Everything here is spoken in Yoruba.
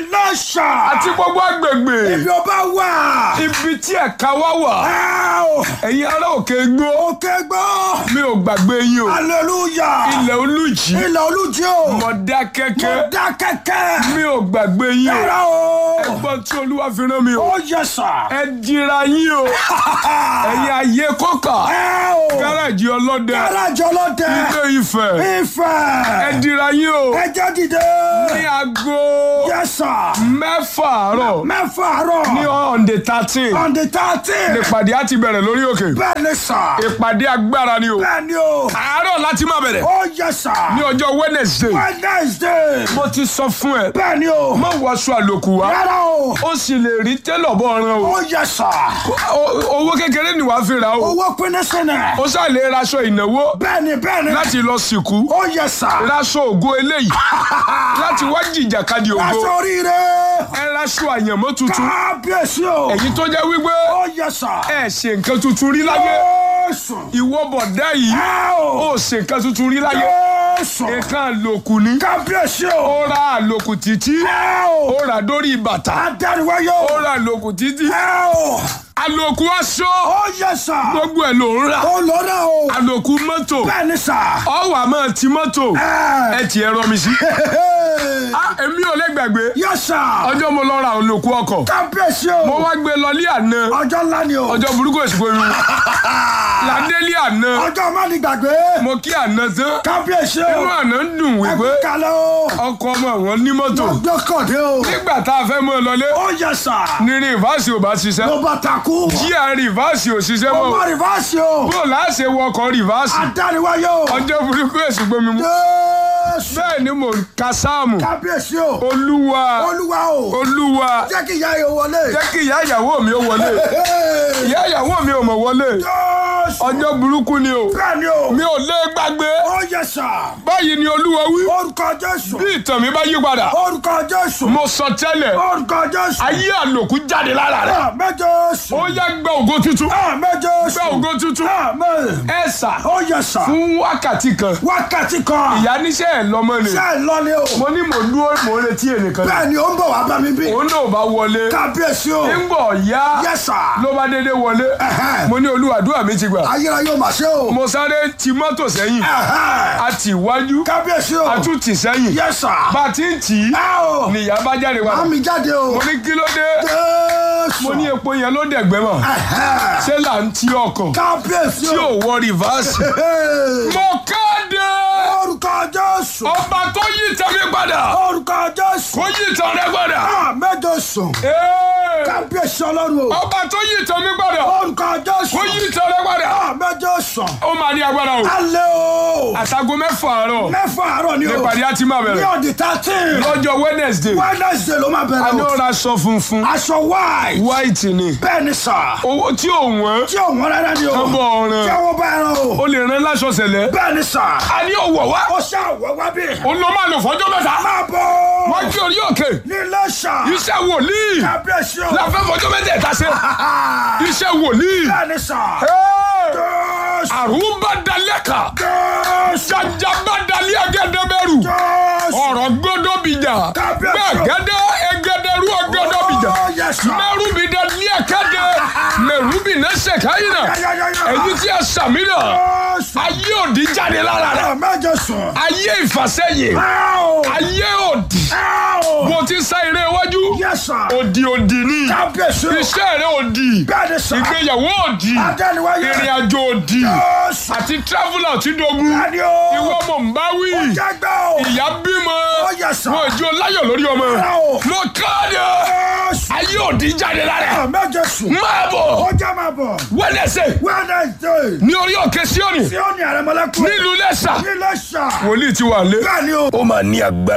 Ìlọ́ṣà. àti gbogbo agbègbè Ibi ọba wà. ibi tí ẹ̀ka wá wà Ẹ o. ẹ̀yin ará òkè gbó Òkè gbọ́. mi ò gbàgbé yín o Hallelujah. ilẹ̀ olùjì Ilẹ̀ olújí o. Mọ̀dákẹ́kẹ́ Mo dá kẹ́kẹ́. mi ò gbàgbé yín o Yàrá o. ẹgbọ́n tí olúwa fi rán mi o Ó yẹ sà. ẹ dira yín o ẹ̀yin ayé kọ́kà Ẹ o. gáràjì ọlọ́dẹ Gáràjì ọlọ́dẹ. ilé Ifẹ̀ ẹ Ifẹ̀. dira yín o Ẹ jẹ́ dìde. ní aago Yẹ sà. mẹ́fà àárọ̀ Mẹ́fà àárọ̀. ní on the thirteen On the thirteen. ìpàdé á ti bẹ̀rẹ̀ lórí òkè Bẹ́ẹ̀ ni sà. ìpàdé agbára ni o Bẹ́ẹ̀ ni o. àárọ̀ láti máa bẹ̀rẹ̀ Ó yẹ sà. ní ọjọ́ Wednesday Wednesday. mo ti sọ fún ẹ Bẹ́ẹ̀ ni o. má wọṣọ àlòkù wá Rárá o. ó sì lè rí télọ̀ bọ́ ọ̀ràn o Ó yẹ sà. O- owó kékeré ni wàá fi rà o Owó pinnu sínú. ó sá lè raṣọ ìnáwó Bẹ́ẹ̀ni bẹ́ẹ̀ni. láti lọ sìnkú Ó yẹ sà. raṣọ ògo eléyìí láti wá jìjàkadì ògo Aṣọ oríire. ẹ raṣọ àyànmọ́ tuntun Kábíyèsí o. èyí tó jẹ́ wípé Ó yẹ sà. ẹ ṣe nǹkan tuntun rí láyé Jésù. ìwọ bọ̀dá yìí Ẹ o. ó ṣe nǹkan tuntun rí láyé Jésù. nǹkan àlòkù ni Kábíyèsí o. ó ra àlòkù títí Ẹ o. ó rà dórí bàtà Adániwáyé ó o. ra àlòkù títí Ẹ o. àlòkù aṣọ Ó yẹ sà. gbogbo ẹ̀ ló ń rà Ó lọ́dà o. àlòkù mọ́tò Bẹ́ẹ̀ni sà. ọwọ́ àmọ́ ti mọ́tò Ẹ. ẹ tiẹ̀ rọ mi sí. Ah, èmi ò lè gbàgbé Yẹ sà. ọjọ́ mo lọ ra àlòkù ọkọ̀ Kábíyèsí o. mo wá gbé lọ lé àná Ọjọ́ ńlá ni o. ọjọ́ burúkú èsìkò irun ládé lé àná Ọjọ́ má ní gbàgbé. mo kí àná tán Kábíyèsí o. inú àná ń dùn wípé Ẹkú kalẹ̀ o. ọkọ̀ ọmọ àwọn ní mọ́tò Lọ́gbọ́kàndé o. nígbà tá a fẹ́ mọ́ ọ lọlé Ó yẹ sà. ní rìvásì ò bá ṣiṣẹ́ Ló bá takú. jíà rìvásì ò ṣiṣẹ́ mọ́ Ọmọ rìfáàsì o. bó láṣẹ wọkọ̀ rìvásì Adániwáyé o. ọjọ́ burúkú èsìkò mi mú Jésù. bẹ́ẹ̀ ni mò ń ka sáàmù Kábíyèsí o. olúwa Olúwa o. olúwa Jẹ́ kí ìyá yóò wọlé. jẹ́ kí ìyá ìyàwó mi ó wọlé Hey! ìyá ìyàwó mi ò mọ̀ wọlé Jésù. ọjọ́ burúkú ni o Bẹ́ẹ̀ ni o. mi ò lè gbàgbé Ó yẹ sà. báyìí ni olúwa wí Orúkọ Jésù. bí ìtàn mi bá yí padà Orúkọ Jésù. mo sọ tẹ́lẹ̀ Orúkọ Jésù. ayé àlòkù jáde lára rẹ̀ Àmín Jésù. ó yá gba ògo tuntun Àmín Jésù. gba ògo tuntun Àmín. ẹ sà Ó yẹ sà. fún wákàtí kan Wákàtí kan. ìyá níṣẹ́ ẹ̀ lọ́mọ ni Ṣé ẹ lọ ni o? mo ní mo dúró mo ń retí ẹnìkan Bẹ́ẹ̀ ni ó ń bọ̀ wá bá mi bí. òun náà bá wọlé Kábíyèsí o. ńgbọ̀ yá Yes sir. ló bá dédé wọlé Ẹ̀hẹ́n. mo ní olúwàdúrà mi ti gbà Ayérayé ò mà ṣe o. mo sáré ti mọ́tò sẹ́yìn Ẹ̀hẹ́n. a tì wájú Kábíyèsí o. a tún tì sẹ́yìn Yes sir. bá a ti ń tì í Ẹ o. nìyá bá jáde wá Àmì jáde o. mo ní kí ló dé Jésù. mo ní epo yẹn ló dẹ̀gbẹ́ mọ̀ Ẹ̀hẹ́n. ṣé là ń ti ọkọ̀ Kábíyèsí tí o. ò wọ rìvásì Hey. mo kéde Orúkọ Jésù. ọba tó yí tẹ̀mí padà Orúkọ Jésù. kó yí tẹ̀ rẹ padà Àmín Jésù. Ee, Kábíyèsí Ọlọ́run o. ọba tó yí tẹ̀mí padà Orúkọ Jésù. kó yí tẹ̀ rẹ padà Àmín Jésù. ó máa ní agbára o Alẹ́ o. àtàgò mẹ́fà àárọ̀ Mẹ́fà àárọ̀ ni o. nípàdé á ti máa Ní bẹ̀rẹ̀ ọ̀dì thirteen. lọ́jọ́ Wednesday Wednesday ló máa a bẹ̀rẹ̀ ní o. ó ra aṣọ funfun Aṣọ white. white ni Bẹ́ẹ̀ ni sà. owó tí ò wọ́n Tí ò wọ́n rárá ni o. ọbọ̀ Tí ọ̀ràn àwọn bá ẹran o. o lè rán láṣọ sẹ̀lẹ̀ Bẹ́ẹ̀ ni sà. a ní òwò wá Ó ṣàwọ̀ wá bí. o lọ máa lò fọjọ́ mẹ́ta Máa bọ̀. wọ́n kí orí òkè Nílé ṣà. iṣẹ́ wòlíì Kábíyèsí o. la fẹ́ fọjọ́ mẹ́tẹ̀ẹ̀ta ṣe iṣẹ́ wòlíì Bẹ́ẹ̀ ni sà. Hey! Jésù. àrùn bá dalẹ̀ kà Jésù. jàjà bá dalẹ̀ ẹgẹdẹbẹrù Jésù. ọ̀rọ̀ gbọ́dọ̀ bìjà Kábíyèsí. gbẹ̀gẹ́dẹ́ ẹgẹdẹrú ọgbọ́dọ̀ bìjà Oh, yes, sir. mẹ́rùbí dalẹ̀ kẹ́dẹ́ mẹ́rùbí nẹ́sẹ̀ káyìnà èyí tí a sàmì náà Jésù. ayé òdì jáde lára rẹ̀ Àmín Jésù. ayé ìfàsẹ́yìn Áò. ayé òdì Áò. bó ti sá eré iwájú Yes, sir. òdì òdì ni Kábíyèsí o. iṣẹ́ rẹ̀ òdì Bẹ́ẹ̀ ni sà. ìgbéyàwó òdì Adániwáyé. ìrìn àjò òdì Jésù. àti traveller tí dogun Bẹ́ẹ̀ ni o. ìwọ mọ̀ ń bá wí Jágbá o. ìyá bímọ Ó yẹ sà. wọn ìjọ láyọ̀ lórí ọmọ Áò. mo káàdì Jésù. ayé òdì jáde lára ẹ̀. Àmín Jésù. máa bọ̀ Ó jẹ́ máa bọ̀. wẹ́nẹ̀sẹ̀ Wednesday. ní orí òkè síọ́nì Tí ó ní àrẹ̀mọ́lẹ́kùn. nílùú lẹ́sà Nílé ṣà. wòlíì ti wà lé. Bẹ́ẹ̀ ni o. ó máa ní agbára.